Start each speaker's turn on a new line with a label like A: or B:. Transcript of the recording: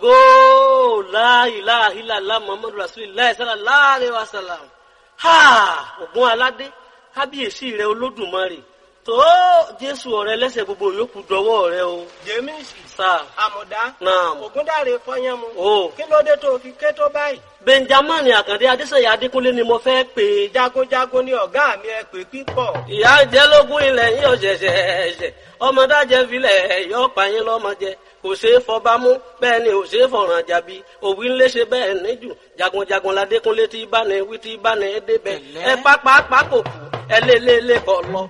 A: ògo láìláìláìlá muhammadu rasulillah sallallahu alaihi wasallam ha ògùn aládé kábíyèsí rẹ olódùmarè tó jésù ọ̀rẹ́ lẹ́sẹ̀ gbogbo yòókù dọwọ́ rẹ o
B: jẹ́mísì
A: sáà
B: àmọ̀dá
A: náà
B: ògúndàrè fọyánmu
A: o
B: kí ló dé tó fi ké tó báyìí
A: benjamin àkàndé adéṣèyí adékúnlé ni mo fẹ́ pè é
B: jagunjagun ni ọ̀gá mi ẹ pè pípọ̀
A: ìyá jẹ́lógún ilẹ̀ yín ọ̀ṣẹ̀ṣẹ̀ ẹ̀ṣẹ̀ ọmọdájẹ́ filẹ̀ yọ pààyàn lọ́mọdé kò ṣeé fọbámú bẹ́ẹ̀ ni ò ṣeé fọ̀ràn jàbí òwì ńlẹ̀ ṣe bẹ́ẹ̀ níjù jagunjagun ládékúnlé tí bá ní wí tí bá ní débẹ̀ ẹ pápá pákó kù ẹ lé lé lé kọ lọ